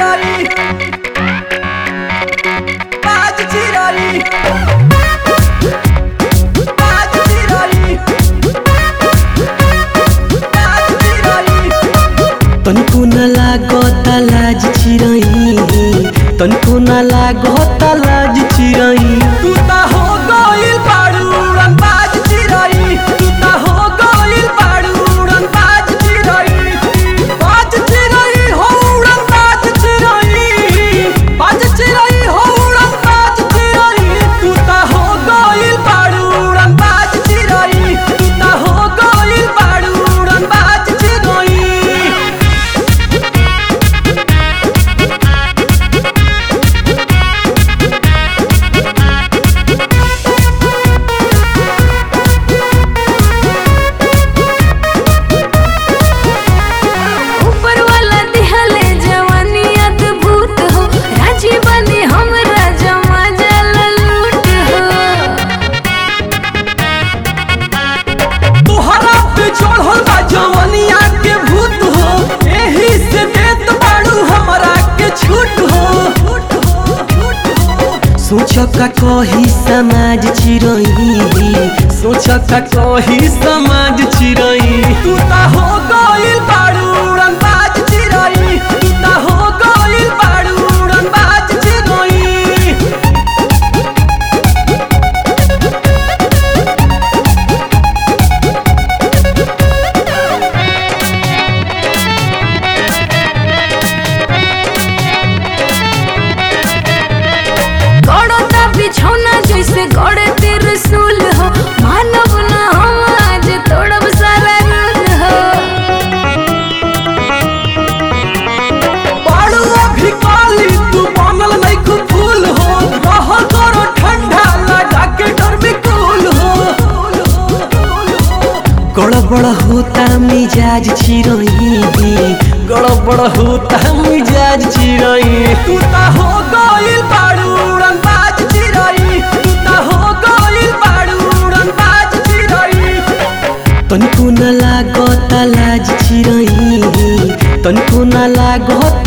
चिराई बाज चिराई बाज चिराई बाज चिराई तनिको न लागता लाज चिरई तनिको न लागता लाज चिरई तू ता हो गइल बाड़ू उड़न बाज चिराई तू ता हो गइल बाड़ू उड़न बाज चिराई बाज चिराई हो उड़न बाज चिराई बाज चिराई हो उड़न बाज चिराई तू ता हो गइल बाड़ू उड़न बाज चिराई तू ता हो गइल बाड़ू उड़न बाज चिराई ऊपर वाला दिहले जवानी अद्भुत हो राजी बनी हमरा जमा जल लूट हो तोहरा पे चढ़ल बा जवनिया के भूत हो एही से देत बाड़ू हमरा के छूट हो सोच का कही समाज चिरई सोच का कही समाज चिरई तू ता हो गइल बाड़ू उड़न बाज चिराई तू ता हो गइल बाड़ू उड़न बाज चिराई गड़ता बिछौना जैसे गड़े त्रिशूल हो मानव न हम आज तोड़ब सारा रूल हो बाड़ू अभी काली तू बनल नहीं खूब फूल हो रह करो ठंडा लगा के डर में कूल हो गड़बड़ होता मिजाज चिरई गड़बड़ होता मिजाज चिरई तू ता हो गइल बाड़ू उड़न बाज चिराई तू ता हो गइल बाड़ू उड़न बाज चिराई तनिको न लागता लाज चिरई तनिको न लागता